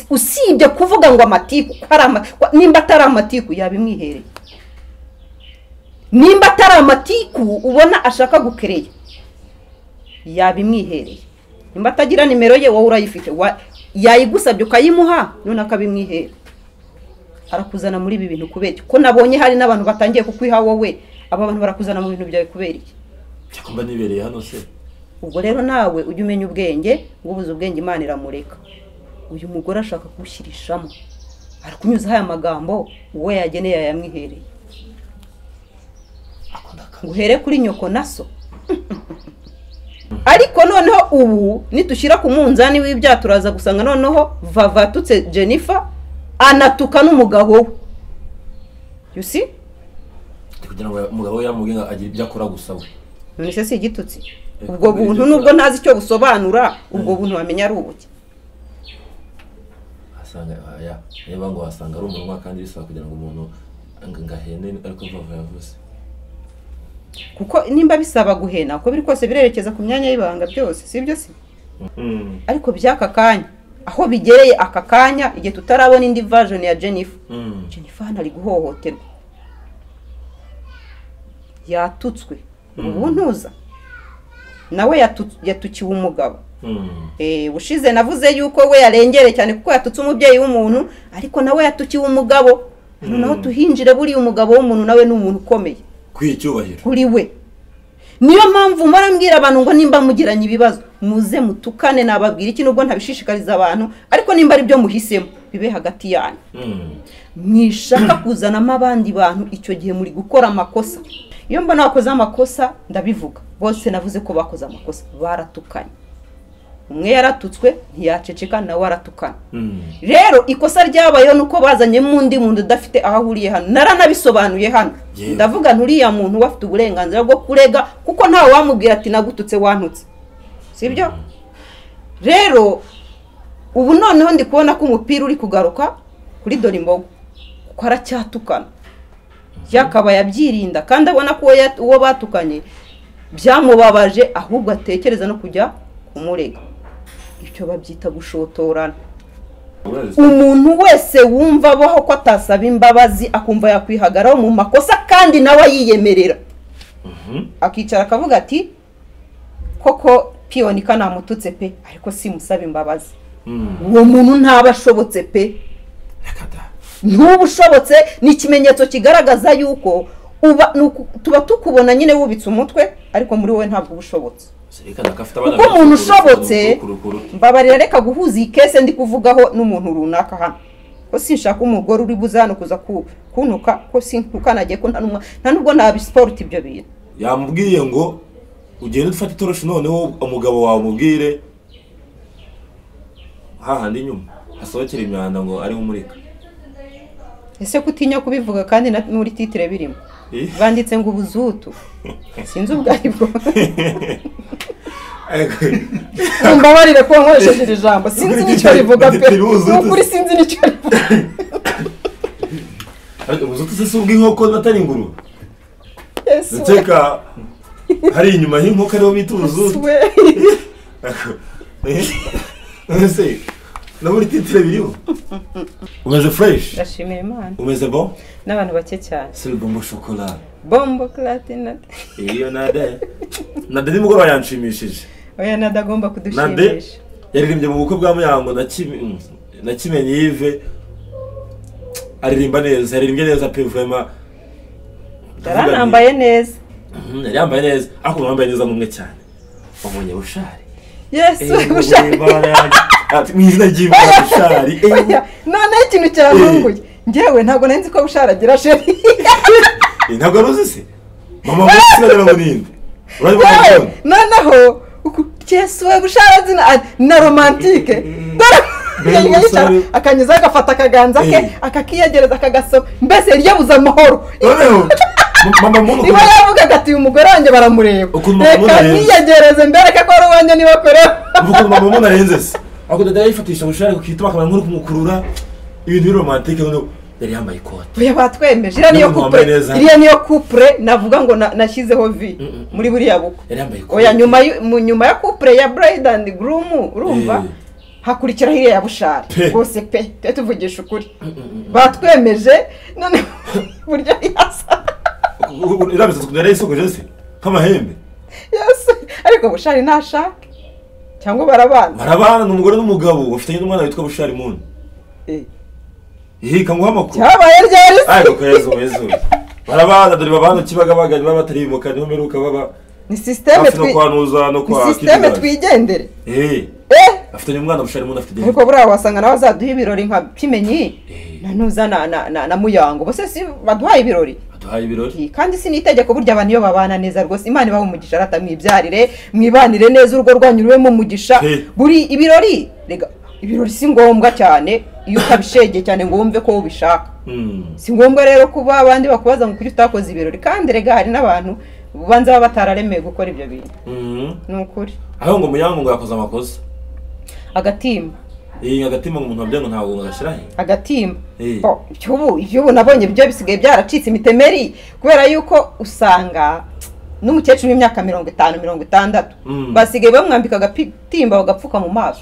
usibye kuvuga ngo amatiku nimba atari amatiku yaba imwihereye nimba atari amatiku ubona ashaka gukereya yaba imwihereye nimba atagira nimero ye wowe urayifite yayigusabye ukayimuha none akabimwihera arakuzana muri ibi bintu kubera ko nabonye hari n'abantu batangiye kukwiha wowe aba bantu barakuzana mu bintu byawe kubera iki mba nibereye hano se ubwo rero nawe ujye umenya ubwenge ngo ubuze ubwenge imana iramureka uyu mugore ashaka kuwushyirishamo arakunyuzaho aya magambo uwo yageneye yayamwihereye ngo uhere kuri nyoko na so ariko noneho ubu nitushyira ku munzani w'ibyaha turaza gusanga noneho vavatutse jennifer anatuka n'umugabo we yusi kugira ngo umugabo we yamubwire ngo agire ibyo akora gusa we none se si igitutsi ubwo buntu nubwo ntazi icyo busobanura ubwo buntu wamenya ari ubuki niba ngo wasanga ari umunwa kandi bisaba kugira ngo umuntu ngo ahene ariko vuba yavuze kuko nimba bisaba guhena uko biri kose birerekeza ku myanya y'ibanga byose si byo si ariko by'aka kanya aho bigereye aka kanya igihe tutarabona indi vajoni ya jennifer jennifer hano ari guhohoterwa yatutswe ubu ntuza nawe yatukiwe umugabo bushize navuze yuko we yarengere cyane kuko yatutse umubyeyi w'umuntu ariko nawe yatukiwe umugabo noneho tuhinjire buriya umugabo w'umuntu nawe ni umuntu ukomeye kuri we niyo mpamvu mpora mbwira abantu ngo nimba mugiranye ibibazo muze mutukane nababwira iki nubwo ntabishishikariza abantu ariko nimba ari byo muhisemo bibe hagati yanyu mwishaka kuzanamo abandi bantu icyo gihe muri gukora amakosa iyo mbona bakoze amakosa ndabivuga bose navuze ko bakoze amakosa baratukanye umwe yaratutswe ntiyaceceka nawe aratukana rero ikosa ryabayeho ni uko bazanyemo undi muntu udafite aho ahuriye hano naranabisobanuye hano ndavuga nturiya muntu uba afite uburenganzira bwo kurega kuko ntawe wamubwira ati nagututse wantutse sibyo rero ubu noneho ndi kubona ko umupira uri kugaruka kuri dore imboga kuko aracyatukana yakabaye abyirinda kandi abona ko uwo batukanye byamubabaje ahubwo atekereza no kujya kumurega icyo babyita gushotorana umuntu wese wumva abaho ko atasaba imbabazi akumva yakwihagaraho mu makosa kandi nawe ayiyemerera akicara akavuga ati koko piyoni kanamututse pe ariko simusaba imbabazi uwo muntu ntaba ashobotse pe ntuba ushobotse ni ikimenyetso kigaragaza yuko tuba tukubona nyine wubitse umutwe ariko muri wowe ntabwo uba ushobotse kuko umuntu ushobotse mbabarira reka guhuza iyi kese ndi kuvugaho n'umuntu runaka hano ko sinshaka umugore uri buze hano kuza kuntuka ko sintukanagiye ko nta nubwo nabisiporuta ibyo bintu yamubwiye ngo ugende ufate itoroshi noneho umugabo wawe umubwire hahandi inyuma hasohokera imyanda ngo ariwe umurika ese kutinya kubivuga kandi n'uri titire birimo banditse ngo ubuzutu sinzi ubwo ari bwo mbabarire kuba nkoresheje iri jambo sinzi n'icyo rivuga pe nukuri sinzi n'icyo rivuga ubuzutu se si ubw'inkoko n'atari ingurube ndakeka hari inyuma y'inkoko ariho bita ubuzutu ese na buri titire biriho umeze fureshi ndashimira imana umeze bo n'abantu bake cyane siri bombo shokora bombo karatinade iyo nade nade nimugoroba yanshimishije oya nade agomba nade kudushimisha yaririmbye mu bukwe bwa muyango na Kimi- na kimenyi yive aririmba neza yaririmbye neza pe vurema yaranambaye neza yari yambaye neza ariko wambaye neza n'umwe cyane wabonye bushari yesu bushake mu izina ry'imana bushari noneho ikintu kirantunguye ngewe ntabwo nari nzi ko busharagira sheri Eh, ntabwo ari uzi se mama w'igitsina ngo ninde urabibona yewe ukuntu? noneho uku- yesu we busharazi na- na romantike dore Mbega yicara, umusore. akanyuzaho agafata akaganza ke Eh. akakiyegereza akagasoma mbese ryabuze amahoro noneho m- mama muntu niba yavugaga ati uyu mugore wanjye baramureba Ukuntu reka bamubona rero. niyegereze mbereke ko ari uwanjye niba kure ukuntu mama muntu arenze se ako dada yifatisha bushari ku kituma akamara nk'uri kumukurura ibintu biri romantike noneho yari yambaye ikoti oya batwemeje iriya niyo Niba mwambaye kupure neza. iriya niyo kupure navuga ngo na- nashyizeho vi Mm, mm. muri buriya bukwe yari yambaye ikoti oya nyuma y'u- mu- nyuma ya kupure ya bride and groom urumva Eh. hakurikiraho iriya ya bushari Pe. rwose pe tujye tuvugisha ukuri Mm, mm, mm. batwemeje none buryo yasa U- u- uriya misatsi ukuntu yari yayisokoje se nk'amahembe yasa ariko bushari ntashake cyangwa barabana barabana ni umugore n'umugabo bafitanye n'umwana witwa bushari muni Eh, ihika nguha amakuru cyabaye ryari se? ariko yezu yezu barabana dore babana kibagabaga niba batarimuka niho mperuka baba ni sisiteme hafi no kwanuza no kwa sisiteme Kidali. twigendere Eh, eh afitanye umwana bushari muni afite ariko buriya wasanga nawe azaduha ibirori nka kimenyi Eh. na nuza na na na, na muyango bose si baduhaye ibirori aduhaye ibirori Eh, kandi si n'itegeko burya abantu iyo babana neza rwose imana ibaha umugisha rata mwibyarire mwibanire neza urugo rwanyu rubemo umugisha He. buri ibirori rega ibirori si ngombwa cyane iyo utabishegeye cyane ngo wumve ko ubishaka Mm. si ngombwa rero kuba abandi bakubaza ngo kuki utakoze ibirori kandi rega hari n'abantu ubanza baba batararemeye gukora ibyo bintu Mhm. ni ukuri aho ngo muyango ngo yakoze amakosa agatimba iyi agatima ngo umuntu wabyaye ngo ntabwo ngo agashyirahe agatimba Eh. Bo, iby'ubu iby'ubu nabonye byo bisigaye byaracitse imitemeri kubera yuko usanga n'umukecuru w'imyaka mirongo itanu mirongo itandatu Mm. basigaye bamwambika agatimba bagapfuka mu maso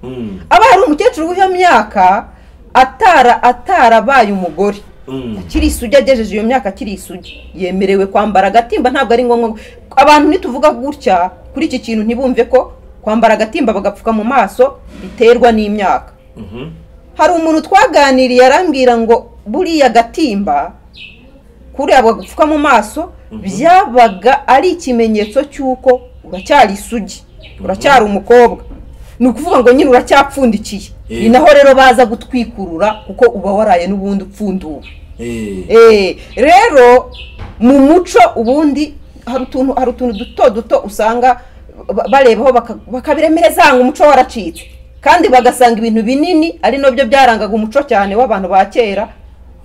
Mm. aba hari umukecuru w'iyo myaka atara atarabaye umugore Mm. akiri isugi agejeje iyo myaka akiri isugi yemerewe kwambara agatimba ntabwo ari ngombwa abantu nituvuga gutya kuri iki kintu ntibumve ko kwambara agatimba bagapfuka mu maso biterwa n'imyaka Mhm. hari umuntu twaganiriye arambwira ngo buriya agatimba kuriya bagupfuka mu maso Mhm. byabaga ari ikimenyetso cy'uko uracyari isugi uracyari umukobwa ni ukuvuga ngo nyine uracyapfundikiye Eh. ni naho rero baza gutwikurura kuko uba waraye n'ubundi upfunduwe Eh. Eh, rero mu muco ubundi hari utuntu hari utuntu duto duto usanga ba- barebaho baka- bakabiremereza ngo umuco waracitse kandi bagasanga ibintu binini ari nabyo byarangaga umuco cyane w'abantu ba kera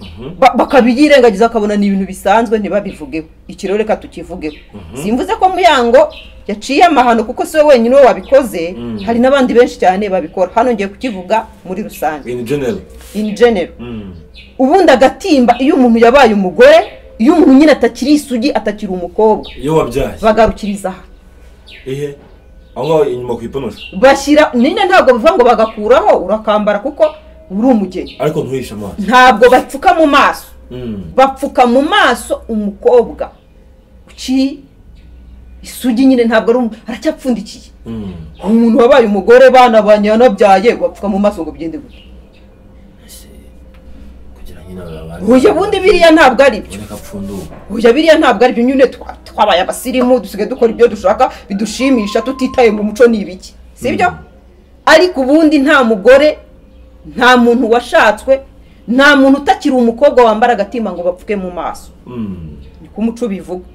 Mhm. ba- bakabiyirengagiza bakabona ni ibintu bisanzwe ntibabivugeho iki rero reka tukivugeho Mhm. simvuze ko muyango yaciye amahano kuko si we wenyine uwo wabikoze Mm. hari n'abandi benshi cyane babikora hano ngiye kukivuga muri rusange in general in general Mm. ubundi agatimba iyo umuntu yabaye umugore iyo umuntu nyine atakiri isugi atakiri umukobwa iyo wabyaye bagarukiriza aha ihe aho ngaho inyuma ku iponosho bashyira nyine ntabwo bivuga ngo bagakuraho urakambara kuko uri umugeni ariko ntuhishe amaso ntabwo bapfuka mu maso Mm. bapfuka mu maso umukobwa uki isugi nyine ntabwo ari umu- aracyapfundikiye Mm. umuntu wabaye umugore banabanye yanabyaye bapfuka mu maso ngo bigende gutya Ese, kugira nyine ababana- uyu bundi biriya ntabwo ari byo Ureka apfunduka. Oya biriya ntabwo aribyo nyine twa- twabaye abasirimu dusigaye dukora ibyo dushaka bidushimisha tutitaye mu muco ni ibiki sibyo Mm. ariko ubundi nta mugore nta muntu washatswe nta muntu utakiri umukobwa wambara agatimba ngo bapfuke mu maso Mm. niko umuco ubivuga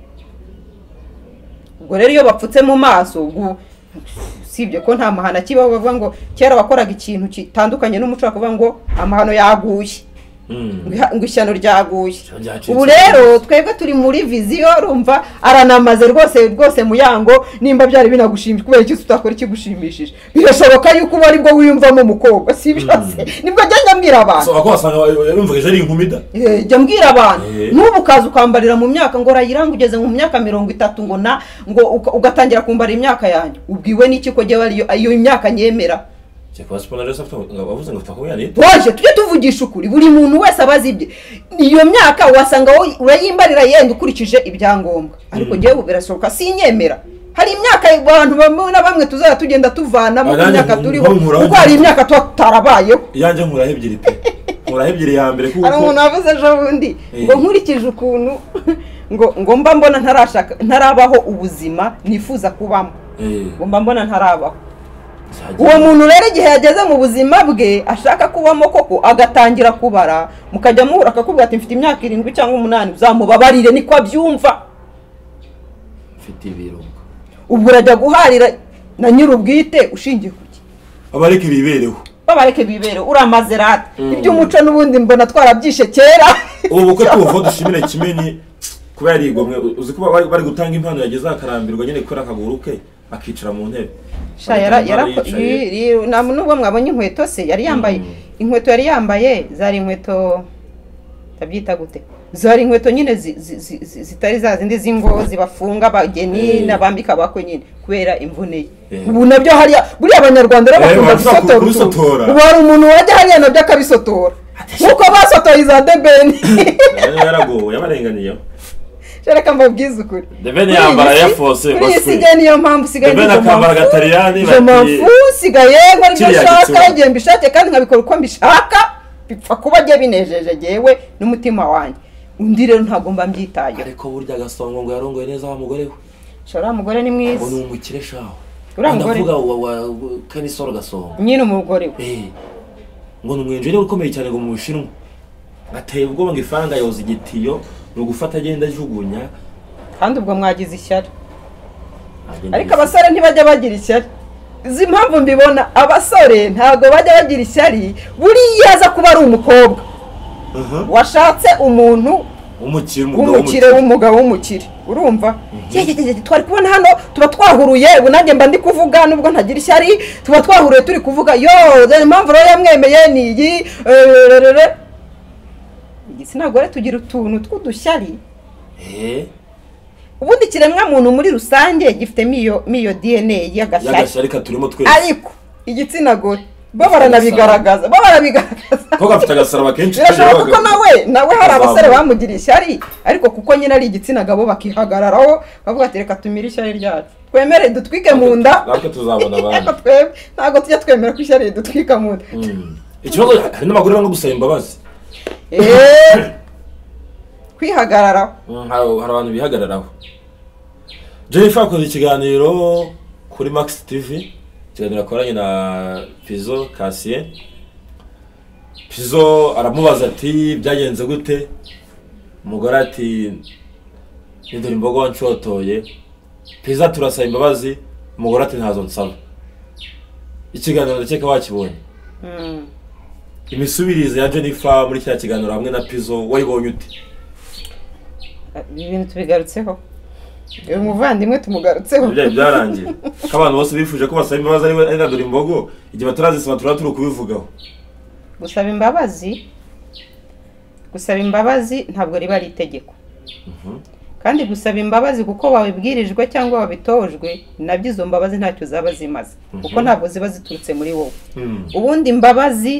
ubwo rero iyo bapfutse mu maso ubwo usibye ko nta mahano akibaho bavuga ngo kera wakoraga ikintu kitandukanye n'umuco bakavuga ngo amahano yaguye ngo Mm. iha- ngo ishyano ryaguye Ryacitse. ubu rero twebwe turi muri viziyo rumva aranamaze rwose rwose muyango nimba byari binagushimishije kubera iki utakora ikigushimishije birashoboka yuko uba aribwo wiyumvamo umukobwa si byo se nibwo ajya njya mbwira abantu So, ako wasanga yumvugije ari inkumi da Eh, jya mbwira abantu Eh. n'ubu ukaza ukambarira mu myaka ngo urayiranga ugeze mu myaka mirongo itatu ngo na ngo uka- ugatangira kumbara imyaka yanjye ubwiwe n'iki ko jyewe ariyo iyo imyaka nyemera cyakora siporo rero afite ngo bavuze ngo twakuye ari boje tujye tuvugisha ukuri buri muntu wese aba azi ibye iyo myaka wasanga wowe urayimbarira yenda ukurikije ibyangombwa ariko Mm. ngewe ubu birashoboka sinyemera hari imyaka abantu bamwe na bamwe tuzajya tugenda tuvanamo Abandi imyaka nku- turiho nkuraho kuko hari ibyo. imyaka tuba tutarabayeho iyanjye nkuraho ebyiri pe nkuraho ebyiri ya mbere kuko hari umuntu wavuze ejo bundi Eh. ngo nkurikije ukuntu ngo ngo mba mbona ntarashaka ntarabaho ubuzima nifuza kubamo Eh, ngo mba mbona ntarabaho cyagera. uwo muntu rero igihe yageze mu buzima bwe ashaka kubamo koko agatangira kubara mukajya muhura akakubwira ati mfite imyaka irindwi cyangwa umunani uzamubabarire niko abyumva mfite ibirungo ubwo urajya guharira na nyir'ubwite ushingiye ku iki aba ariko ibibereho babareke bibere uramaze rata Mm. iby'umuco n'ubundi mbona twarabyishe kera ubu bukwe tubuvaho dushimire kimenyi kuba yarigomwe uzi ko bari bari gutanga impano yageze akarambirwa nyine kubera akaguru ke akicara mu ntebe Sha, yara- Bagatanga yara- impano yicaye. yi- yi- na- nubwo mwabonye inkweto se yari yambaye Mm. inkweto yari yambaye zari inkweto tabyita gute zari inkweto nyine zi- zi- zi- zi- zitari za zindi z'ingozi bafunga abageni Eh. n'abambika abakwe nyine kubera imvune ye Eh. ubu nabyo hariya buriya abanyarwanda rero Eh, bakunda baravuga ku- gusotora kubisotora. utuntu. ubu hari umuntu wajya hariya nabyo akabisotora nk'uko basotoye za debeni nayo yaragowe yabarenganiyeho reka mbabwize ukuri Debeni Kuri iyi yambara si- Air Force, kuri iyi baswe. si njye niyo mpamvu usigaye Debeni ngize akambara amafu. agatariyani ngize bati- amafu usigaye nkora ibyo Kiriya nshaka gitsina. igihe mbishake kandi nkabikora uko mbishaka bipfa kuba njye binejeje njyewe n'umutima wanjye undi rero ntabwo mba mbyitayeho ariko burya agasongo ngo yarongoye neza wa mugore we shora uriya mugore ni ngo mwiza ni umukire shaho Uriya mugore- ndavuga wa wa kanisoro gasongo nyine umugore we Eh, ngo ni umwenjeri ukomeye cyane ngo mu bushinwa ateye ubwoba ngo ifaranga yoza igitiyo ni ugufata agenda ajugunya kandi ubwo mwagize ishyari agenda ariko yisuka. abasore ntibajya bagira ishyari izi mpamvu mbibona abasore ntabwo bajya bagira ishyari buriya aza kuba ari umukobwa Aha. washatse umuntu umukire umugabo w'umukire w'umugabo w'umukire urumva Ye, ye, ye, ye, twari kubona hano tuba twahuruye ubu nanjye mba ndi kuvuga nubwo ntagira ishyari tuba twahuruye turi kuvuga yo dore impamvu rero yamwemeye ni iyi erererere." igitsina gore tugira utuntu tw'udushyari Eh, ubundi ikiremwamuntu muri rusange gifitemo iyo miyo dna y'agashyari y'agashyari katurimo twese ariko igitsina gore bo baranabigaragaza bo barabigaragaza ko gafite agasaraba kenshi birashoboka ko kajyaho nawe nawe hari Kazamuka. abasore bamugiriye ishyari ariko kuko nyine ari igitsina gabo bakihagararaho bavuga ati reka tumire ishyari ryacu twemere dutwike mu nda Natwe tuzabona abandi. Ariko twebwe ntabwo tujya twemera ko ishyari ridutwika mu nda Mm. ikibazo hari n'abagore banga gusaba imbabazi Eeeh, kwihagararaho Mm, hari hari abantu bihagararaho jennifer akoze ikiganiro kuri max tv ikiganiro akoranye na pizo kasiye pizo aramubaza ati byagenze gute umugore ati nidore imbogo wanshotoye piza turasaba imbabazi umugore ati ntazo nsaba ikiganiro ndakeka wakibonye Mm. imisubirize ya jennifer muri kiriya kiganiro hamwe na pizo wayibonye ute ibi bintu tubigarutseho uyu muvandimwe tumugarutseho ibyayi byarangiye ko abantu bose bifuje ko basaba imbabazi ari we ari na dore imbogo igihe batarazisaba turaba turi kubivugaho gusaba imbabazi gusaba imbabazi ntabwo riba ari itegeko kandi gusaba imbabazi kuko wabibwirijwe cyangwa wabitojwe nabyo izo mbabazi ntacyo zaba zimaze kuko ntabwo ziba ziturutse muri wowe Mm. ubundi imbabazi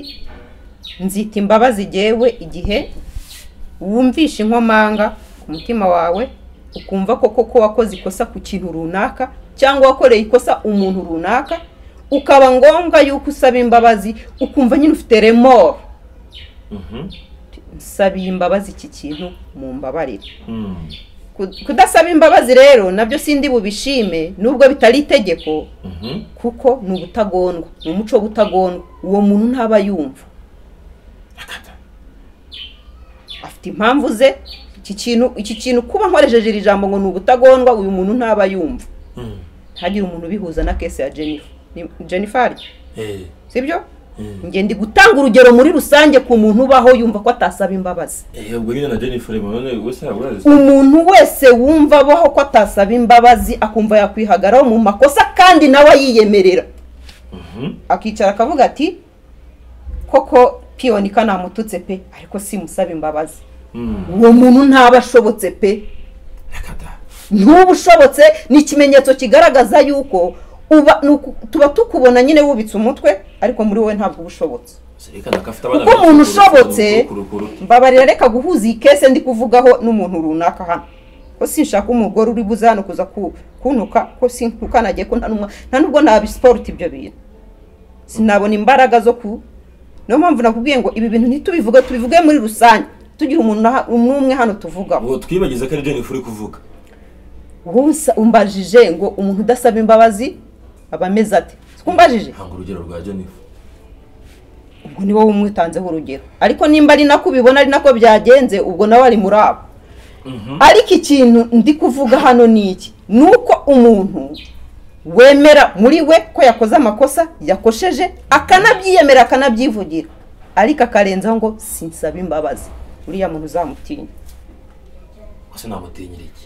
nzita imbabazi gewe igihe wumvisha inkomanga ku mutima wawe ukumva ko koko wakoze ikosa ku kintu runaka cyangwa wakoreye ikosa umuntu runaka ukaba ngombwa yuko usaba imbabazi ukumva nyine ufite remoro Mhm. nsabiye imbabazi iki kintu mu mbabarire Mm. Ku- kudasaba imbabazi rero nabyo sindi bubishime nubwo bitari itegeko Mhm. kuko ni ubutagondwa ni umuco w'ubutagondwa uwo muntu ntaba yumva afite impamvu ze iki kintu iki kintu kuba nkoresheje iri jambo ngo ni ubutagondwa uyu muntu ntaba yumva Mm. ntihagire umuntu ubihuza na kese ya jennifer Ni- jennifer Eh. sibyo Mm. njye ndi gutanga urugero muri rusange ku muntu ubaho yumva ko atasaba imbabazi Eh, ubwo nyine na jennifer none wese yaba urazi umuntu wese wumva abaho ko atasaba imbabazi akumva yakwihagaraho mu makosa kandi nawe yiyemerera Mhm. akicara akavuga ati koko piyoni kanamututse pe ariko simusaba imbabazi Mm. uwo muntu ntaba ashobotse pe Nakata. ntuba ushobotse ni ikimenyetso kigaragaza yuko uba ni uku- tuba tukubona nyine wubitse umutwe ariko muri wowe ntabwo uba ushobotse Zirikana ko afite abana Kuko umuntu benshi kurukuru- ushobotse kurukuru- kurukuru. mbabarira reka guhuza iyi kese ndi kuvugaho n'umuntu runaka hano ko sinshaka umugore uri buze hano kuza ku- kuntuka ko sintukanagiye ko nta n'umwa- nta nubwo nabisiporuta ibyo bintu sinabona imbaraga zo ku niyo mpamvu nakubwiye ngo ibi bintu ntitubivuge tubivuge muri rusange tugira umuntu aha- umwe umwe hano tuvugaho Ubwo twibagize ko ari jennifer uri kuvuga wowe usa- umbajije ngo umuntu udasaba imbabazi aba ameze ate siko umbajije hanga urugero rwa jennifer ubwo ni wowe umwitanzeho urugero ariko nimba ari nako ubibona ari nako byagenze ubwo nawe ari muri abo Mhm. ariko ikintu ndi kuvuga hano ni iki ni uko umuntu wemera muri we ko yakoze amakosa yakosheje akanabyiyemera akanabyivugira ariko akarenzaho ngo sinsaba imbabazi uriya muntu uzamutinya Ko sinamutinyira iki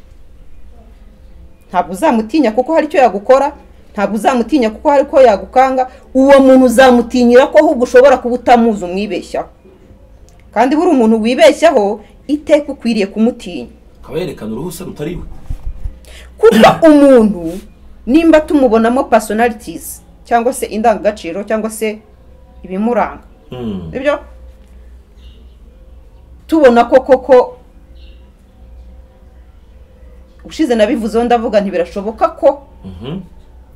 ntabwo uzamutinya kuko hari icyo yagukora ntabwo uzamutinya kuko hari ko yagukanga uwo muntu uzamutinyira ko ahubwo ushobora kuba utamuzi umwibeshyaho kandi buri umuntu wibeshyaho iteka ukwiriye kumutinya akaba yerekana uruhusa rutari we kuko umuntu nimba tumubonamo personalities cyangwa se indangagaciro cyangwa se ibimuranga Mm. nibyo tubona ko koko ushize nabivuzeho ndavuga ntibirashoboka ko Mhm.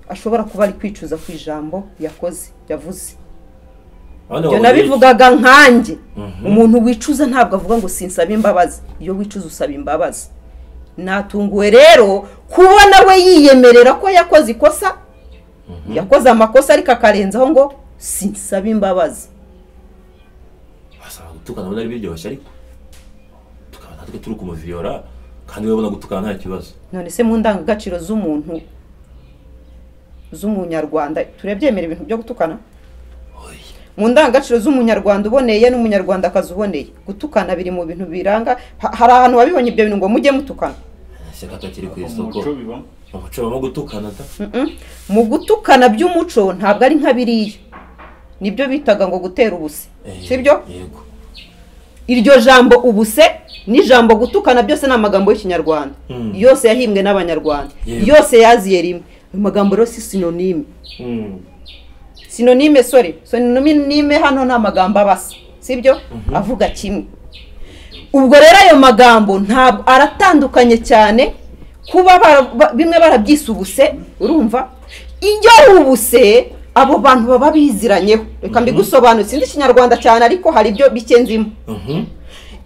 ashobora kuba ari kwicuza ku ijambo yakoze yavuze Abandi ibyo bagomba nabivugaga nkanjye Mhm. umuntu wicuza ntabwo avuga ngo sinsaba imbabazi iyo wicuza usaba imbabazi natunguwe rero kubona we yiyemerera ko yakoze ikosa yakoze amakosa ariko akarenzaho ngo sinsaba imbabazi gutuka. Basaba gutukana abona ari biryoshye ariko tukaba natwe turi kumuviyora kandi we ubona gutukana nta kibazo none se mu ndangagaciro z'umuntu z'umunyarwanda turabyemera ibintu byo gutukana Oya. mu ndangagaciro z'umunyarwanda uboneye n'umunyarwandakazi uboneye gutukana biri mu bintu biranga ha- hari ahantu wabibonye ibyo bintu ngo mujye mutukana shyaka takiri ku isoko umuco biba umuco bamo gutukana da Mm-mm. mu gutukana by'umuco ntabwo ari nka biriya nibyo bitaga ngo gutera ubuse Eh, sibyo yego iryo jambo ubuse n'ijambo gutukana byose ni amagambo y'ikinyarwanda Mm. yose yahimbwe n'abanyarwanda Yego. yose yaziye rimwe ayo magambo rero si sinonime Mm. sinonime sore sinonime hano ni amagambo abasa sibyo avuga kimwe ubwo rero ayo magambo ntabwo aratandukanye cyane kuba bara- ba- bimwe barabyise ubuse urumva iyo ari ubuse abo bantu baba biziranyeho reka mbigusobanure sinzi ikinyarwanda cyane ariko hari ibyo bikenzimo Mhm.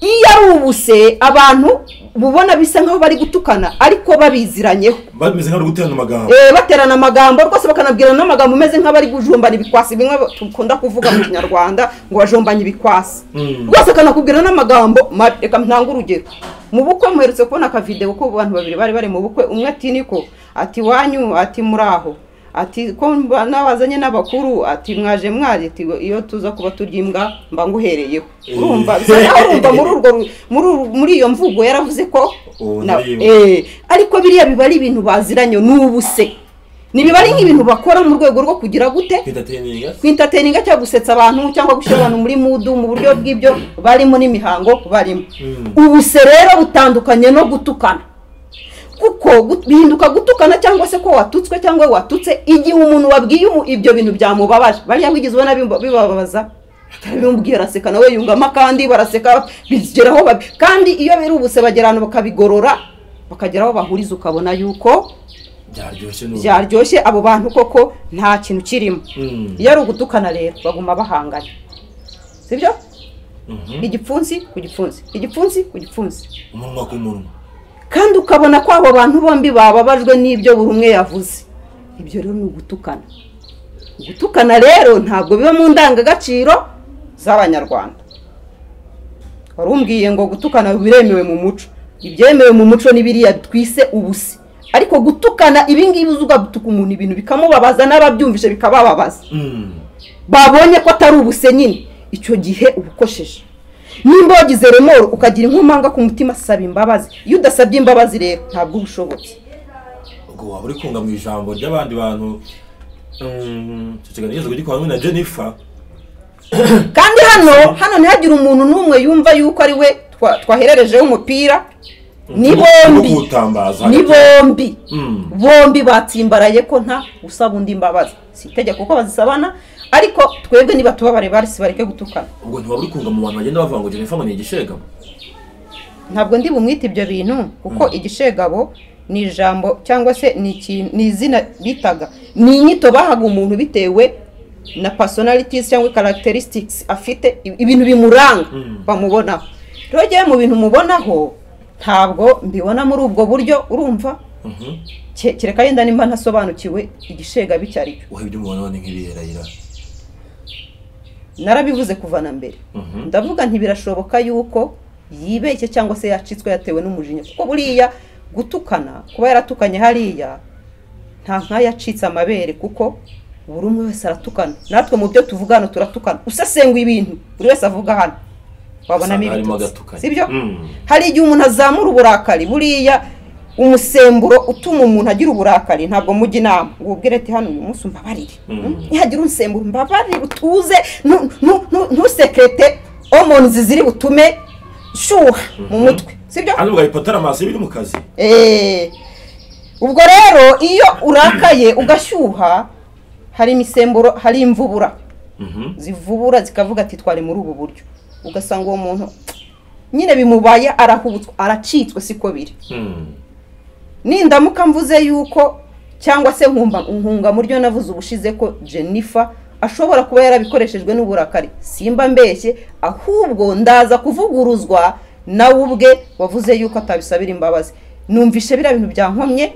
iyo ari ubuse abantu bubona bisa nkaho bari gutukana ariko babiziranyeho bameze nk'abari guterana amagambo Eh, baterana amagambo rwose bakanabwirana n'amagambo ameze nk'abari gujombana ibikwasi bimwe dukunda kuvuga mu kinyarwanda ngo bajombanye ibikwasi Mm. rwose akanakubwira n'amagambo mabi. reka ntanga urugero mu bukwe muherutse kubona akavidewo ko abantu babiri bari bari mu bukwe umwe ati niko ati wanyu ati muraho ati ko mba- nabazanye n'abakuru ati mwaje mwaje ati iyo tuza kuba turya imbwa mba nguhereyeho urumva bisa naho urumva muri urwo ru- muri uru- muri iyo mvugo yaravuze ko Ubu na- ndaribuka. eh, ariko biriya biba ari ibintu baziranye ni ubuse ntibiba ari nk'ibintu bakora mu rwego rwo kugira gute kwitateninga kwintateringa cyangwa gusetsa abantu cyangwa gushyira abantu muri mudu mu buryo bw'ibyo barimo n'imihango barimo Mm. ubuse rero butandukanye no gutukana kuko gu- bihinduka gutukana cyangwa se ko watutswe cyangwa watutse igihe umuntu wabwiye umu- ibyo bintu byamubabaje bariya wigeze ubona bimba- bibabaza bimubwiye araseka nawe yungamo akandi baraseka bigeraho babi- kandi iyo biri ubuse bagera ahantu bakabigorora bakagera aho bahuriza ukabona yuko byaryoshye n'ubu byaryoshye abo bantu koko nta kintu kirimo Mm. iyo ari ugutukana rero baguma bahangana sibyo Mhm. igipfunsi ku gipfunsi igipfunsi ku gipfunsi umunwa ku munwa kandi ukabona ko abo bantu bombi bababajwe n'ibyo buri umwe yavuze ibyo rero ni ugutukana gutukana rero ntabwo biba mu ndangagaciro z'abanyarwanda wari umbwiye ngo gutukana biremewe mu muco ibyemewe mu muco ni biriya twise ubusi ariko gutukana ibingibi uzi ugagutuka umuntu ibintu bikamubabaza n'ababyumvise bikabababaza Mm. babonye ko atari ubuse nyine icyo gihe uba ukosheje nimba wagize remoro ukagira inkomanga ku mutima saba imbabazi iyo udasabye imbabazi rero ntabwo uba ushobotse ubwo waba uri kunga mu ijambo ry'abandi bantu Mm, icyo kiganiro kigeze kugikora hamwe na jennifer kandi hano hano ntihagire umuntu n'umwe yumva yuko ari we twa- twahererejeho umupira ni no bombi kuwutambaza ni bombi Mm. bombi batsimbaraye ko nta usaba undi imbabazi si itegeko ko bazisabana ariko twebwe niba tubabare bari si bareke gutukana ubwo ntiwaba uri kunga mu bantu bagenda bavuga ngo jennifer ngo ni igishegabo ntabwo ndi bumwite ibyo bintu kuko igishegabo ni ijambo cyangwa se ni ikintu ni izina bitaga ni inyito bahaga umuntu bitewe na personalities cyangwa characteristics afite i- ibintu bimuranga Mm. bamubonaho rero njyewe mu bintu mubonaho ntabwo mbibona muri ubwo buryo urumva Mhm. ke- kereka yenda nimba ntasobanukiwe igishegabo icyo ari cyo wowe ibyo umubona ni nk'ibiyerayira narabivuze kuva na mbere Mhm. ndavuga nti birashoboka yuko yibeshye cyangwa se yacitswe yatewe n'umujinya kuko buriya gutukana kuba yaratukanye hariya nta nk'ayo yacitse amabere kuko buri umwe wese aratukana natwe mu byo tuvuga hano turatukana usesengura ibintu buri wese avuga hano wabonamo Usanga harimo ibitutsi agatukanye. sibyo Mm. hari igihe umuntu azamura uburakari buriya umusemburo utuma umuntu agira uburakari ntabwo mujya inama ngo ubwire ati hano uyu munsi umbabarire Mm. Mm, nihagira umusemburo umbabarire utuze ntu- ntu- ntu- ntusekrete omonzi ziri butume shuha mu mutwe sibyo hano ugahipotera amaso biri mu kazi Eh, ubwo rero iyo urakaye ugashyuha hari imisemburo hari imvubura Mhm. zivubura zikavuga ati twari muri ubu buryo ugasanga uwo muntu nyine bimubaye arahubutswe aracitswe siko biri Mm. nindamuka mvuze yuko cyangwa se nkumva nkunga mu ryo navuze ubushize ko jennifer ashobora kuba yarabikoreshejwe n'uburakari simba mbeshye ahubwo ndaza kuvuguruzwa nawe ubwe wavuze yuko atabisabira imbabazi numvishe biriya bintu byankomye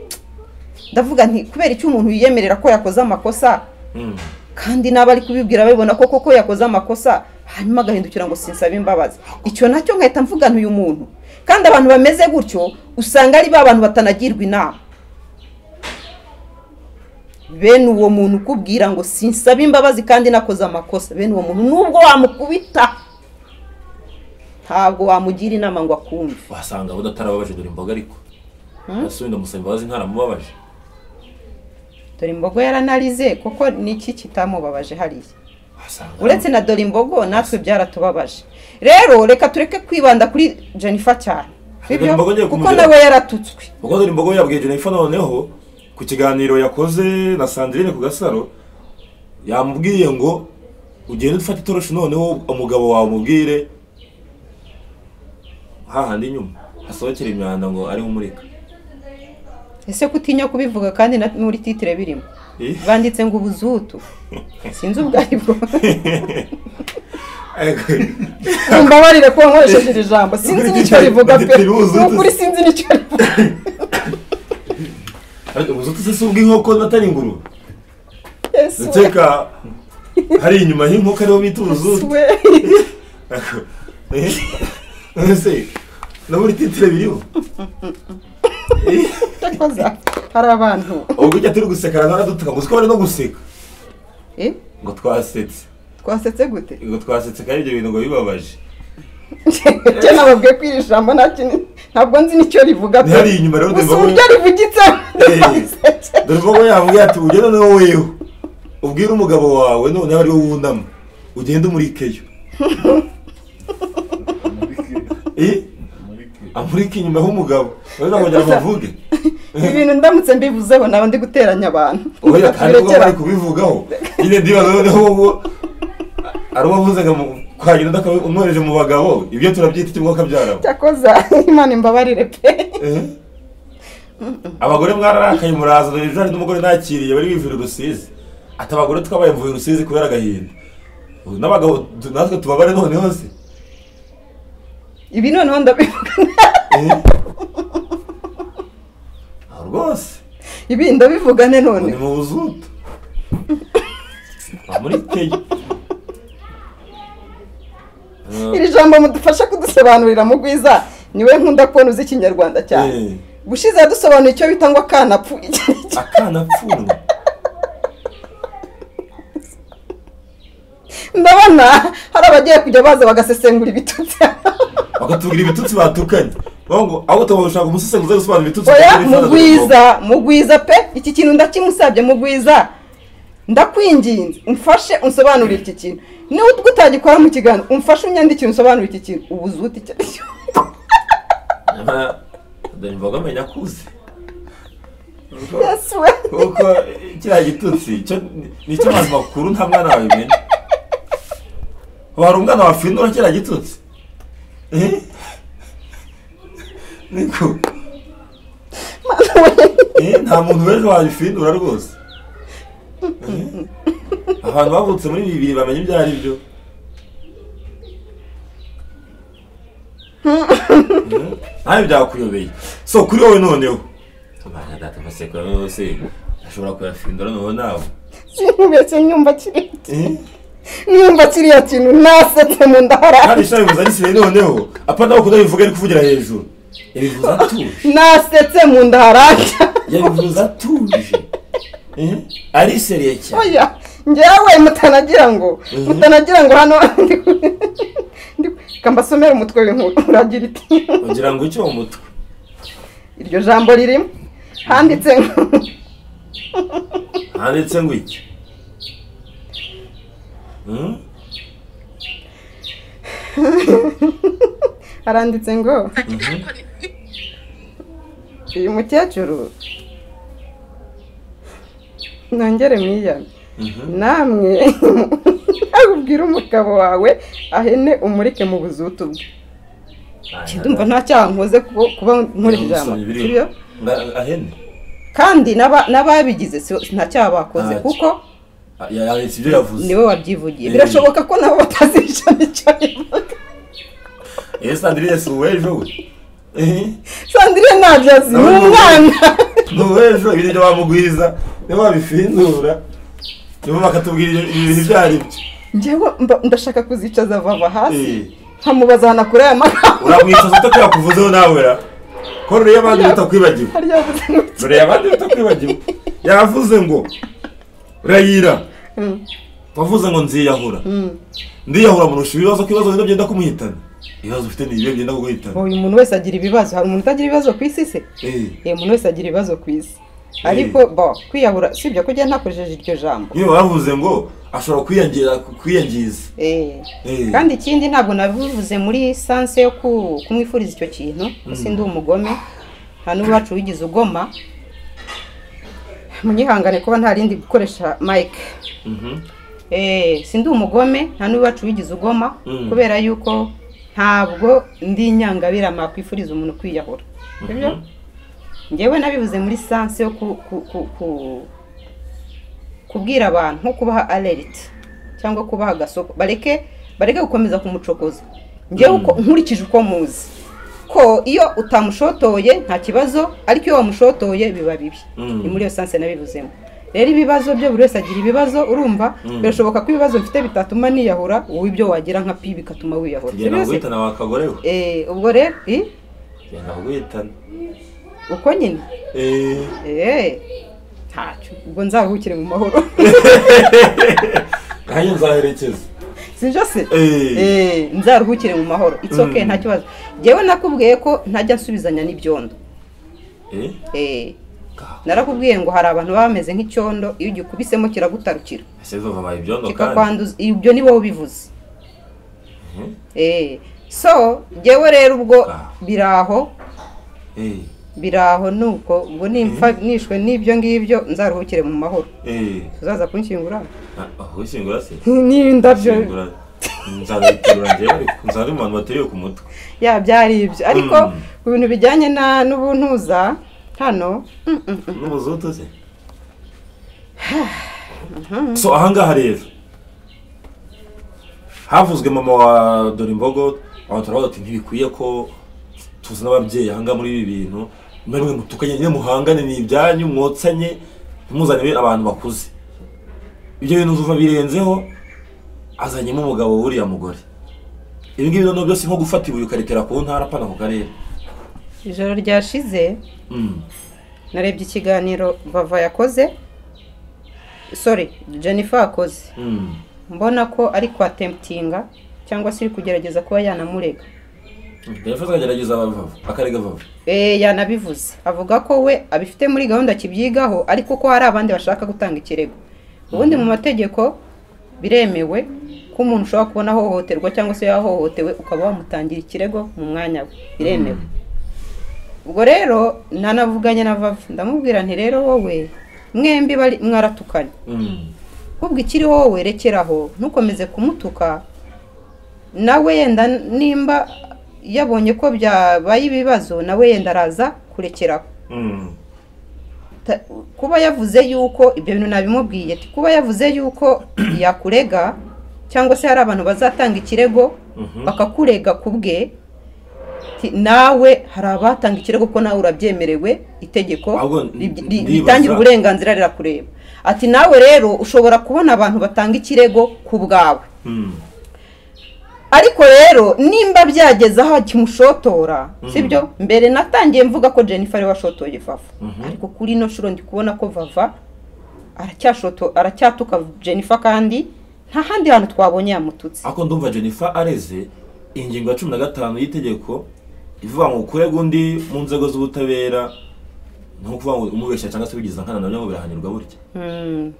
ndavuga nti kubera icyo umuntu yiyemerera ko yakoze amakosa Mm. kandi n'aba ari kubibwira babibona ko koko yakoze amakosa hanyuma agahindukira ngo sinsaba imbabazi icyo nacyo nkahita mvuga uyu muntu kandi abantu bameze gutyo usanga ari ba bantu batanagirwa inama bene uwo muntu ukubwira ngo sinsaba imbabazi kandi nakoze amakosa bene uwo muntu nubwo wamukubita ntabwo wamugira inama ngo akumve wasanga abo atarababaje dore imboga ariko asuye ndamusaba imbabazi ntaramubabaje dore imbogo yaranarize kuko niki kitamubabaje hariya wasanga uretse na dore imbogo natwe byaratubabaje rero reka tureke kwibanda kuri jennifer cyane Dore Imbogo ngiye sibyo kuko kumugeraho. nawe yaratutswe ubwo dore imboga yabwiye jennifer noneho ku kiganiro yakoze na sandrine ku gasaro yamubwiye ngo ugende ufate itoroshi noneho umugabo wawe umubwire hahandi inyuma hasohokera imyanda ngo ariwe umurika ese kutinya kubivuga kandi na- muri titire birimo Eh? banditse ngo ubuzutu sinzi ubwo ari bwo mumbabarire kuba nkoresheje iri jambo sinzi n'icyo rivuga pe Banditse ubuzutu. ni ukuri sinzi n'icyo rivuga ariko ubuzutu se si ubw'inkoko batari ingurube Yesu, ndakeka hari inyuma y'inkoko ariho bita ubuzutu we. ese na muri titire biriho Eh? Ndakoza. hari abantu ubwo ujya turi guseka arangana dutuka ngo twari no guseka Eh, ngo twasetse twasetse gute ngo twasetse kandi ibyo bintu ngo bibabaje njye nababwiye ko iri jambo nta kintu- ntabwo nzi n'icyo rivuga pe. Ntihari inyuma rero gusa ndumva uburyo rivugitsemo Eh. ndabasetse. dore ko yamubwiye ati ugende noneho wewe ubwire umugabo wawe noneho ari wowe wunama ugende umurikeyo Eh? amurike inyuma h'umugabo urabona ngo ngira ngo avuge ibintu ndamutse mbivuzeho naba ndi guteranya abantu oya kandi ubwo Birekera. bari kubivugaho nyine ndibaza noneho wowe ari uwo wavuzaga mu kwagenda umwohereje mu bagabo ibyo turabyita ikibuga kabyarabo cyakoza imana imbabarire pe Eh? abagore mwararakaye muraza dore ejo hari n'umugore nakiriye bari bivuye i rusizi ati abagore twabaye mvuye i rusizi kubera agahinda Ubu n'abagabo tu- natwe tubabare noneho se ibi noneho ndabivuga Eh? Ah, rwose ibi ndabivugane ngo ni none mu buzutu Ah, muri kenya Ah, iri jambo mudufasha kudusobanurira mu rwiza niwe nkunda kubona uzi ikinyarwanda cyane eh, gushize yadusobanuye icyo bita ngo akana pfu iki nicyo- akana pfunwe ndabona hari abagiye kujya baza bagasesengura ibitutsi bakatubwira ibitutsi batukanye bavuga ngo ahubwo tubashaka umusesenguzi uze gusobanura ibitutsi oya bakabifata dore imbogo." mugwiza mugwiza pe iki kintu ndakimusabye mugwiza ndakwinginze umfashe unsobanurire iki kintu niba utagikora mu kiganiro umfashe unyandikire unsobanurire iki kintu ubuzuti icyo ari cyo Nyamara, dore imboga amenya akuze Yes, we. kuko kiriya gitutsi cyo ni- ni icy'amazi makuru nta mwana wabimenya wari umwana wafindura kiriya gitutsi Eh? niko Eh, nta muntu w'ejo wabifindura rwose Eh? abantu bavutse muri bibiri bamenya ibyo ari byo Eh, nawe byakuyobeye so kuri wowe noneho Imana data amaseko yawe yose ashobora kuyafindura noneho nawe sinubeshye nyumva kiri Eh? nyumva kiriya kintu nasetse mu nda kandi harara ishami bivuze arisiye noneho apana aho kudabivuga ari kuvugira hejuru yabivuze atuje nasetse mu nda harara yabivuze atuje Eh? ari seriye cyane oya njyewe mutanagira ngo Mhm. mutanagira ngo hano ndi ku- ndi ku- reka mbasomere umutwe w'inkuru uragira iti kugira ngo icyo mu mutwe iryo jambo ririmo handitse ngo handitse ngo iki Hmm? haranditse ngo uyu mukecuru nongere mwiyame namwe ubwira umugabo wawe ahene umurike mu buzutu bwe ndumva nta cyaha nkoze kuba nkora ijambo sibyo ahene kandi n'aba- n'ababigize si- nta cyaha bakoze Ntacyo. kuko yahetse ibyo yavuze niwe wabyivugiye Eh. birashoboka ko nabo batazica icyo bivuga ese sandrine si uw'ejo we Eh, sandrine ntabyo azi ni Nawe ni umwana ni uw'ejo ibintu byo bamugwiza nibo babifindura nibo bakatubwira ibyo- ibi bintu ibyo ari byo njyewe mba- ndashaka kuzicaza vava hasi Eh, nkamubaza hanakure aya magambo uramwicaza utakuyakuvuzeho nawe ra ko rureba abandi rutakwibagiwe hari yavuze ngo- rureba abandi rutakwibagiwe yavuze ngo rayira Mm, wavuze ngo nziyahura mm. ndiyahura murusha ibibazo ko ibibazo bino byenda kumuhitana ibibazo ufite ni ibihe byenda kuguhitana uyu muntu wese agira ibibazo hari umuntu utagira ibibazo ku isi se Eh, Eh, umuntu wese agira ibibazo ku isi ariko bo kwiyahura sibyo kujya ntakoresheje iryo jambo niyo bavuze ngo ashobora kwiyangira kwiyangiza Eh. Eh, kandi ikindi ntabwo nabivuze muri sanse yo ku- kumwifuriza icyo kintu gusa ndi umugome nta n'uwacu wigize ugoma munyihangane kuba nta rindi gukoresha mike mhm. Eh, sindi umugome nta n'uwacu wigize ugoma Mm. kubera yuko ntabwo ndi inyangabirama kwifuriza umuntu kwiyahura sibyo Mhm. ngewe nabivuze muri sanse yo ku, ku, ku, ku, kubwira abantu nko kubaha alert cyangwa kubaha agasoko bareke bareke gukomeza kumucokoza ngewe uko nkurikije uko muzi ko iyo utamushotoye nta kibazo ariko iyo wamushotoye biba bibi Mm. ni muri iyo sanse nabivuzemo rero ibibazo byo buri wese agira ibibazo urumva Mm. birashoboka ko ibibazo mfite bitatuma niyahura wowe ibyo wagira nka pi bigatuma wiyahura genda Sibyo se? kuguhitana wakagore we Eh, ubwo rero i, genda kuguhitana uko nyine Eh, Eee ntacyo ubwo nzaruhukire mu mahoro nanjye nzaherekeza sinjo se Eh. Eee, nzaruhukire mu mahoro it's okay Mm. nta kibazo njyewe nakubwiye ko ntajya nsubizanya n'ibyondo Eh, Eee, ka- narakubwiye ngo hari abantu baba bameze nk'icyondo iyo ugikurikisemo kiragutarukira ese zova baye ibyondo kandi kikakwanduza ibyo ni wowe ubivuze Mhm. Eee, so njyewe rero ubwo Ah. biraho Eh, biraho nuko ubwo nimpfa nishwe n'ibyo ngibyo nzaruhukire mu mahoro eh, uzaza kunshyingura ah, ah, wishyingura se n'indabyo Wishyingura. nzabikurura njyewe ariko nzaba mu bantu bateye ku mutwe ya byari ibyo ariko Mm. ku bintu bijyanye na n'ubuntuza hano mm, mm, mm. n'umuzutu se so ahangaha rero havuzwe mama wa dorimbogo abantu turavuga ati ntibikwiye ko tuzana ababyeyi ahangaha muri ibi bintu mwemwe mutukanye nyine muhangane ni ibyanyu mwotsanye ntimuzanire abantu bakuze ibyo bintu uzuva birenzeho azanyemo umugabo wuriya mugore ibi ngibi noneho byose nko gufata ibuye ukarekera ku ntara apana ku karere ijoro ryashize Mm. narebye ikiganiro vava yakoze sorry jennifer yakoze Mm. mbona ko ari kwa temptinga cyangwa se iri kugerageza kuba yanamurega Jennifer azagerageza Vava, akarega Vava. Eh, yanabivuze avuga ko we abifite muri gahunda akibyigaho ariko ko hari abandi bashaka gutanga ikirego ubundi mu mategeko biremewe ko umuntu ushobora kubona ahohoterwa cyangwa se yahohotewe ukaba wamutangira ikirego mu mwanya we biremewe ubwo rero nanavuganye na vava ndamubwira nti rero wowe mwembi bari mwaratukanye Mm. ahubwo ikiri wowe rekeraho ntukomeze kumutuka nawe yenda nimba yabonye ko byabaye ibibazo nawe yenda araza kurekeraho Mm. Ta- kuba yavuze yuko ibyo bintu nabimubwiye ati kuba yavuze yuko yakurega cyangwa se hari abantu bazatanga ikirego Mhm. bakakurega ku bwe ti- nawe hari abatanga ikirego ko nawe urabyemerewe itegeko Ahubwo ri- ri- ndibaza- ritangira uburenganzira rirakureba ati nawe rero ushobora kubona abantu batanga ikirego ku bwawe Mm. ariko rero nimba byageze aho kimushotora Mhm. sibyo mbere natangiye mvuga ko jennifer ariwe washotoye vava Mhm. ariko kuri ino shuro ndi kubona ko vava aracyashoto aracyatuka jennifer kandi nta handi hantu twabonye yamututse Ako ndumva Jennifer areze ingingo ya cumi na gatanu y'itegeko ivuga ngo ukurega undi mu nzego z'ubutabera ni ukuvuga ngo umubeshya cyangwa se wigiza nkana nabyo ngo birahanirwa burya Hmm.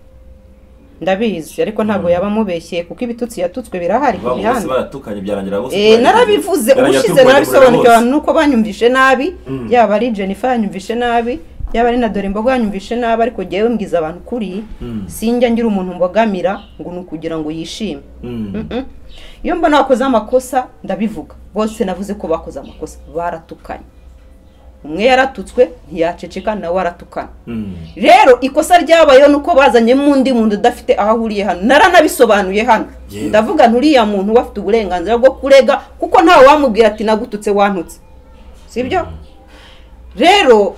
ndabizi ariko ntabwo yaba amubeshyeye kuko ibitutsi yatutswe birahari ku bavuga bose mihanda baratukanye byarangira bose Eh, narabivuze ubushize narabisobanukiwe abantu nuko banyumvishe nabi Mm. yaba ari jennifer yanyumvishe nabi yaba ari na dore imboga yanyumvishe nabi ariko jyewe mbwiza abantu kuri Mm. sinjya ngira umuntu mbogamira ngo ni ukugira ngo yishime Mm. Mm-mm. iyo mbona bakoze amakosa ndabivuga bose navuze ko bakoze amakosa baratukanye umwe yaratutswe ntiyaceceka nawe aratukana Mm. rero ikosa ryabayeho ni uko bazanyemo undi muntu udafite aho ahuriye hano naranabisobanuye hano Yewe. ndavuga nturiya muntu we afite uburenganzira bwo kurega kuko ntawe wamubwira ati nagututse wantutse sibyo rero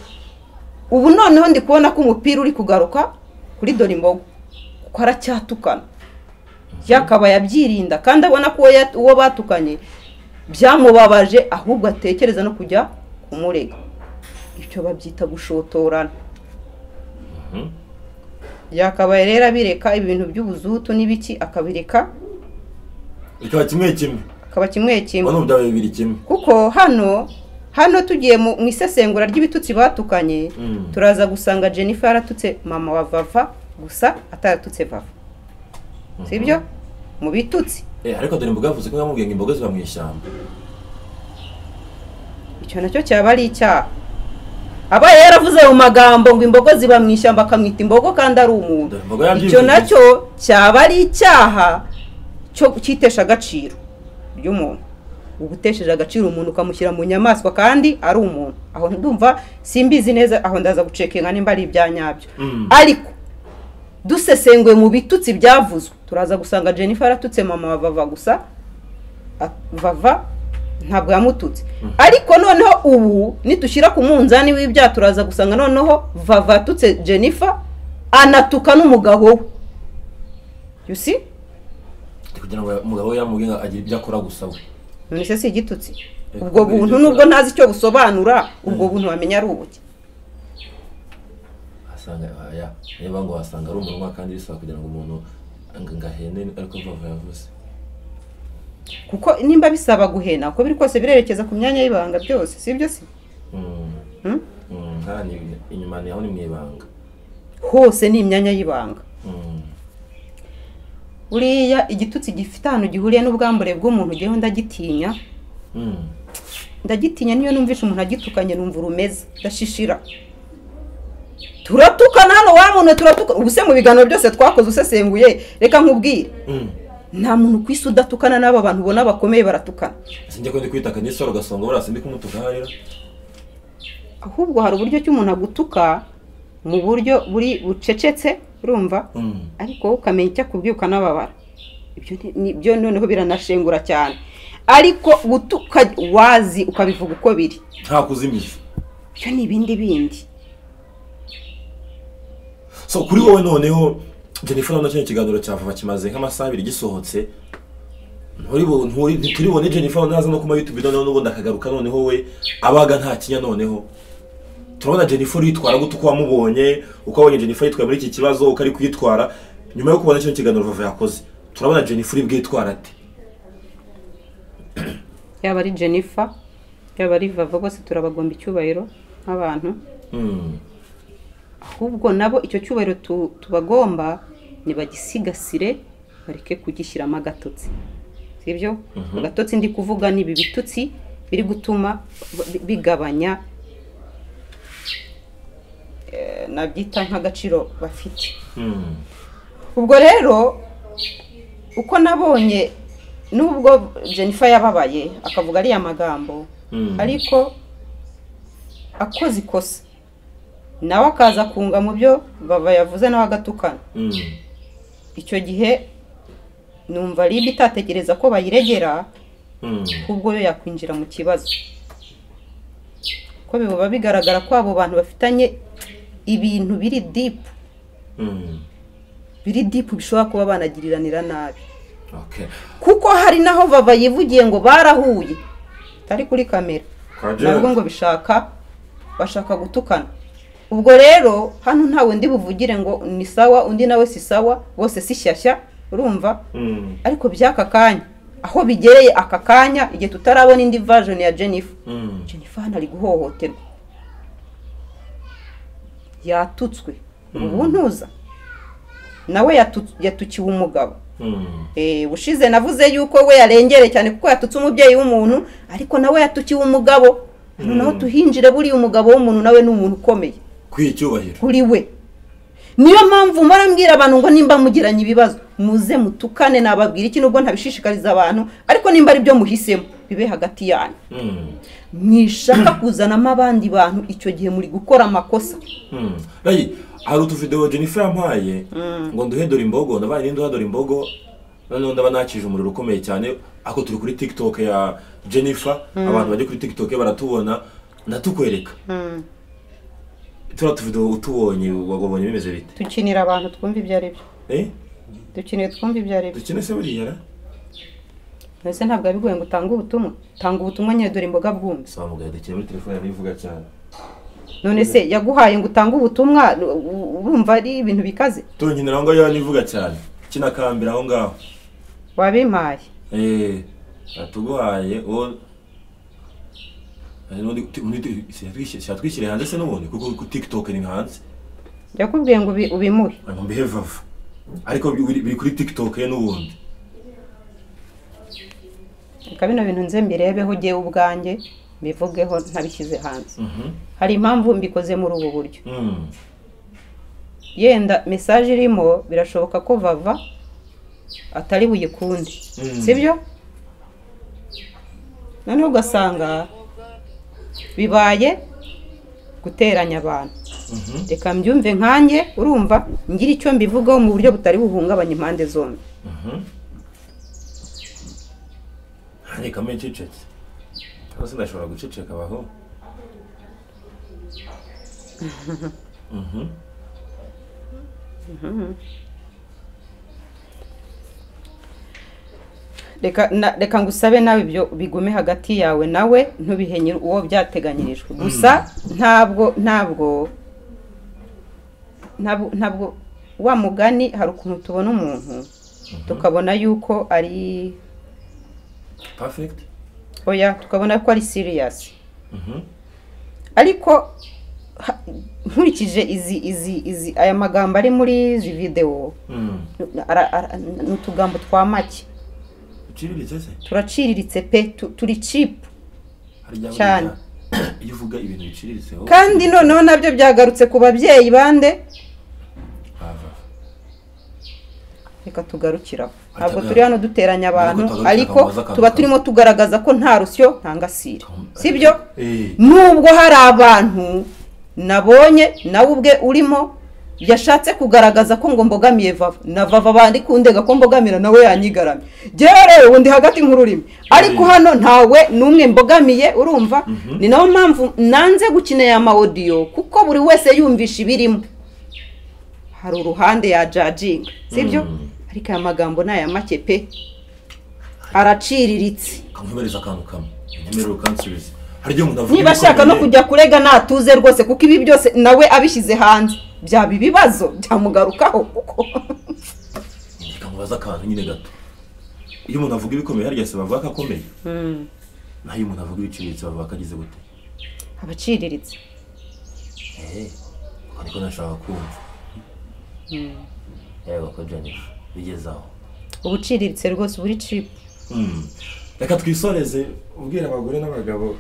ubu noneho ndi kubona ko umupira uri kugaruka kuri dore imbogo kuko aracyatukana yakabaye abyirinda kandi abona ko uwo ya- uwo batukanye byamubabaje ahubwo atekereza no kujya kumurega icyo babyita gushotorana Mhm. yakabaye rero abireka ibintu by'ubuzutu n'ibiki akabireka bikaba kimwe kimwe akaba kimwe kimwe ubona ubu byabaye bibiri kimwe kuko hano hano tugiye mu mu isesengura ry'ibitutsi batukanye Mm. turaza gusanga jennifer yaratutse mama wa vava gusa ataratutse vava sibyo mu bitutsi Eh, ariko dore imboga yavuze ko yamubwiye ngo imboga ziba mu ishyamba icyo nacyo cyaba ari icyaha abaye yaravuze mu magambo ngo imbogo ziba mu ishyamba akamwita imbogo kandi ari umuntu Dore imboga yabyivugiye. icyo nacyo cyaba ari icyaha cyo cyitesha agaciro ry'umuntu uba utesheje agaciro umuntu ukamushyira mu nyamaswa kandi ari umuntu aho ndumva simbizi neza aho ndaza gucekenga nimba ari ibya nyabyo Mm. ariko dusesenguye mu bitutsi byavuzwe turaza gusanga jennifer aratutse mama wa vava gusa a- vava ntabwo yamututse ariko noneho ubu nitushyira ku munzani w'ibyaha turaza gusanga noneho vava atutse jennifer anatuka n'umugabo we you see kugira ngo umugabo we yamubwiye ngo agire ibyo akora gusa we none se si igitutsi Eh, ubwo buntu nubwo ntazi icyo busobanura ubwo buntu wamenya ari ubuki asanga aya niba ngo wasanga ari umunwa kandi bisaba kugira ngo umuntu ngo- ngo ahene ariko vuba vuba yavuze kuko nimba bisaba guhena uko biri kose birerekeza ku myanya y'ibanga byose sibyo si Mm. Hmm? Mm, nka ni- inyuma ni aho ni mu ibanga hose ni imyanya y'ibanga Mm. buriya igitutsi gifite ahantu gihuriye n'ubwambure bw'umuntu ngewe ndagitinya Mm. ndagitinya niyo numvishe umuntu agitukanye numva urumeze ndashishira turatukana hano wa muntu turatukana ubu se mu biganiro byose twakoze usesenguye reka nkubwire Mm. nta muntu ku isi udatukana n'aba bantu ubona bakomeye baratukana sinjya ko ndi kwitaka n'isoro gasongo buriya sindi kumutuka hariya ahubwo hari uburyo ki umuntu agutuka mu buryo buri bucecetse urumva Mm. ariko wowe ukamenya icyo akubwiye ukanababara ibyo ni- ni- byo noneho biranashengura cyane ariko gutuka wazi ukabivuga uko biri nta kuzimira ibyo ni ibindi bindi so kuri wowe noneho jennifer urabona kino kiganiro cya vuba kimaze nk'amasaha abiri gisohotse nturi bu- nturi- ntituribone jennifer naza no kuma youtube noneho n'ubundi akagaruka noneho we abaga nta kinya noneho turabona jennifer yitwara gute uko wamubonye uko wabonye jennifer yitwaye muri iki kibazo uko ari kuyitwara nyuma yo kubona kino kiganiro vava yakoze turabona jennifer ibwe yitwara ate yaba ari jennifer yaba ari vava bose turabagomba icyubahiro nk'abantu Mm, ahubwo nabo icyo cyubahiro tu- tubagomba ntibagisigasire bareke kugishyiramo agatotsi sibyo agatotsi ndi kuvuga ni ibi bitutsi biri gutuma bi- bigabanya eh, nabyita nk'agaciro bafite mm, ubwo rero uko nabonye nubwo jennifer yababaye akavuga ariya magambo Mm. ariko akoze ikosa nawe akaza kunga mu byo baba yavuze nawe agatukana mm, icyo gihe numva ribi itatekereza ko bayiregera mm, ahubwo yo yakwinjira mu kibazo ko biba bigaragara ko abo bantu bafitanye ibintu biri dipu mm. biri dipu bishobora kuba banagiriranira nabi Okay. kuko hari naho vava yivugiye ngo barahuye atari kuri kamera Kajere. nabwo ngo bishaka bashaka gutukana ubwo rero hano ntawe ndi buvugire ngo ni sawa undi nawe si sawa bose si shyashya urumva Mm, ariko by'aka kanya aho bigereye aka kanya igihe tutarabona indi version ya jennifer mm, jennifer hano ari guhohoterwa yatutswe Mm. ubu ntuza nawe yatu- yatukiwe umugabo Eh, ushize navuze yuko we yarengere cyane kuko yatutse umubyeyi w'umuntu ariko nawe yatukiwe umugabo hano naho tuhinjire buriya umugabo w'umuntu nawe ni umuntu ukomeye kwiha icyubahiro kuri we niyo mpamvu mbarambwira abantu ngo nimba mugiranye ibibazo muze mutukane nababwira iki nubwo ntabishishikariza abantu ariko nimba ari byo muhisemo bibe hagati yanyu Mm. mwishaka kuzanamo abandi bantu icyo gihe muri gukora amakosa Mm. Rayi, hari utuvidewo Jennifer yampaye ngo nduhedore imbogo nabaye ndi nduhedore imbogo noneho ndaba nakije umuriro ukomeye cyane ako turi kuri TikTok ya Jennifer abantu bari kuri TikTok baratubona ndatukwereka turiya tuvidewo utubonye wabonye bimeze bite dukinira abantu twumva ibyo ari byo eh dukeneye twumva ibyo ari byo dukina se buriya ra mbese ntabwo bigoye ngo utange ubutumwa tanga ubutumwa nyine dore imboga bwumva saba mugaye dukina muri telefone yawe ivuga cyane none se yaguhaye ngo utange ubutumwa u- urumva ari ibintu bikaze tunkinira aho ngaho nivuga cyane kinakambira aho ngaho wabimpaye Eh, atuguhaye uwo Eh, n'undi kuti- n'undi- siyatwishyire- siyatwishyire hanze se n'ubundi kuko ku tiktok ni hanze yakubwiye ngo ubi- ubimuhe ngo mbihe vava ariko biri biri kuri tiktok ye n'ubundi reka bino bintu nze mbirebeho ugiye ubwanjye mbivugeho ntabishyize hanze Mhm. hari impamvu mbikoze muri ubu buryo Mm. yenda mesaje irimo birashoboka ko vava atari buyikunde Mm. sibyo noneho ugasanga bibaye guteranya abantu Mhm. reka mbyumve nkanjye urumva ngira icyo mbivugaho mu buryo butari buhungabanya impande zombi Mhm. Hari kamwe cicece. Hano sinashobora guceceka abaho. Mhm. reka na- reka ngusabe nawe ibyo bigume hagati yawe nawe ntubihe nyiri uwo byateganyirijwe gusa ntabwo ntabwo ntabwo ntabwo wa mugani hari ukuntu tubona umuntu tukabona yuko ari Perfect. oya tukabona ko ari siriyasi Mhm. ariko ha- nkurikije izi izi izi aya magambo ari muri izi videwo Mm. ara- ara- ni utugambo twa make Uciriritse se? turaciriritse pe tu- turi cipu Harya Cyane. buriya iyo uvuga ibintu biciriritse wowe kandi noneho nabyo byagarutse ku babyeyi bande wava. reka tugarukiraho Ata- ntabwo turi hano duteranya abantu Ntabwo tugarukira ariko akambaza akantu tuba kamwe. turimo tugaragaza ko nta rusyo nta ngasire sibyo Eh. nubwo hari abantu nabonye nawe ubwe urimo yashatse kugaragaza ko ngo mbogamiye vava na vava bandi kundega ko mbogamira nawe yanyigaramye njyewe rero undi hagati nk'ururimi ariko hano ntawe n'umwe mbogamiye urumva ni nayo mpamvu nanze gukina ya mawodiyo kuko buri wese yumvisha ibirimo hari uruhande ya jajinga sibyo Mm. ariko aya magambo ni aya make pe araciriritse kamuhimariza akantu kamwe nyemerera ukansubiza hari igihe umuntu avuga niba ashaka no ibikomeye. kujya kurega natuze rwose kuko ibi byose nawe abishyize hanze byaba ibibazo byamugarukaho kuko kamubaza akantu nyine gato iyo umuntu avuga ibikomeye harya se bavuga ko akomeye naho iyo umuntu avuga ibiciriritse bavuga ko agize gute abaciriritse ehe uko niko nashaka kumva yego ko jennifer bigeze aho ubuciriritse rwose buri cipu Mm. reka twisoreze ubwira abagore n'abagabo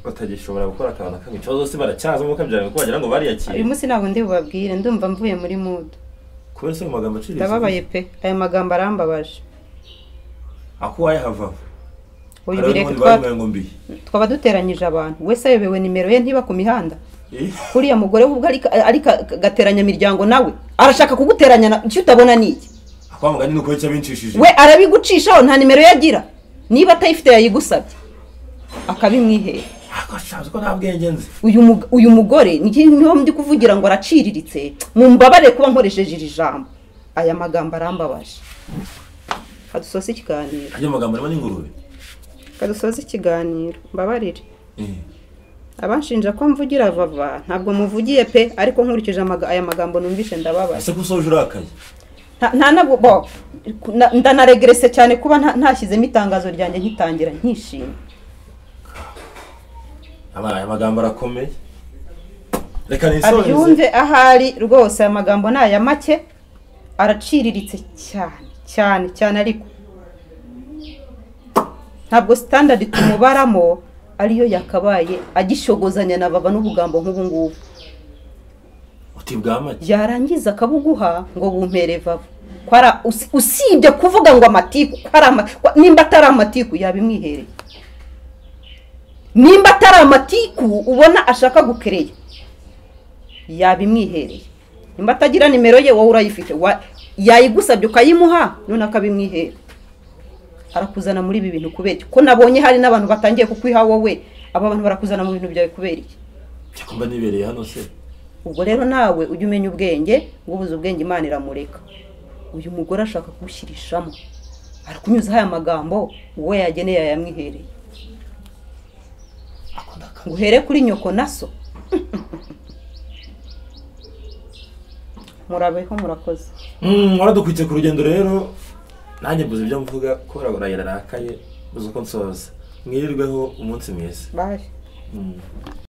batagishobora gukora akantu na kamwe ikibazo se baracyazamo kabyara kuko wagira ngo bariyakire uyu munsi ntabwo ndi bubabwire ndumva mvuye muri mudu kubera se ayo magambo aciriritse ndababaye pe aya magambo arambabaje ako wayahava uyu Hari bireke n'ubundi twa- babibaye ngo mbi twaba duteranyije abantu wese ayobewe nimero ye ntiba ku mihanda Eh? kuriya mugore we ubwo ari ari ka- gateranyamiryango nawe arashaka kuguteranya na- icyo utabona ni iki ako mugani ni uko yacabinshishije we arabigucishaho nta nimero ye agira niba atayifite yayigusabye akabimwihera ako shabuze ko nta bwenge nzi uyu mug- uyu mugore ni- niho ndi kuvugira ngo araciriritse mumbabare kuba nkoresheje iri jambo aya magambo arambabaje kadusoza ikiganiro harya amagambo arimo n'ingurube kadusoza ikiganiro mbabarire abanshinja ko mvugira vava ntabwo muvugiye pe ariko nkurikije amaga- aya magambo numvise ndababaye ese ko usoje urakaye nta nta nabwo bo na- ndanaregrese cyane kuba nta- ntashyizemo itangazo ryanjye nkitangira nkishima Ama- aya magambo arakomeye reka nisoreze abyumve ahari rwose aya magambo ni aya make araciriritse cyane cyane cyane ariko ntabwo sitandadi tumubaramo ariyo yakabaye agishogozanya na baba n'ubugambo nk'ubu ngubu uti bwa make yarangiza akabuguha ngo bumpere vava ko ari usi- usibye kuvuga ngo amatiku ko ari ama- ko- nimba atari amatiku yabimwihereye nimba atari amatiku ubona ashaka gukereya yabimwihereye nimba atagira nimero ye wowe urayifite wa- yayigusabye ukayimuha none akabimwihera arakuzana muri ibi bintu kubera iki? ko nabonye hari n'abantu batangiye kukwiha wowe aba bantu barakuzana mu bintu byawe kubera iki cyakumva nibereye hano se ubwo rero nawe ujye umenya ubwenge ngo ubuze ubwenge imana iramureka uyu mugore ashaka kuwushyirishamo arakunyuzaho aya magambo uwo yageneye yayamwihereye akunda akazi ngo uhere kuri nyoko na so murabeho murakoze Mm, waradukwitse ku rugendo rero nanjye mbuze ibyo mvuga ko urabona yararakaye mbuze uko nsoza mwirirweho umunsi mwiza baje Mm.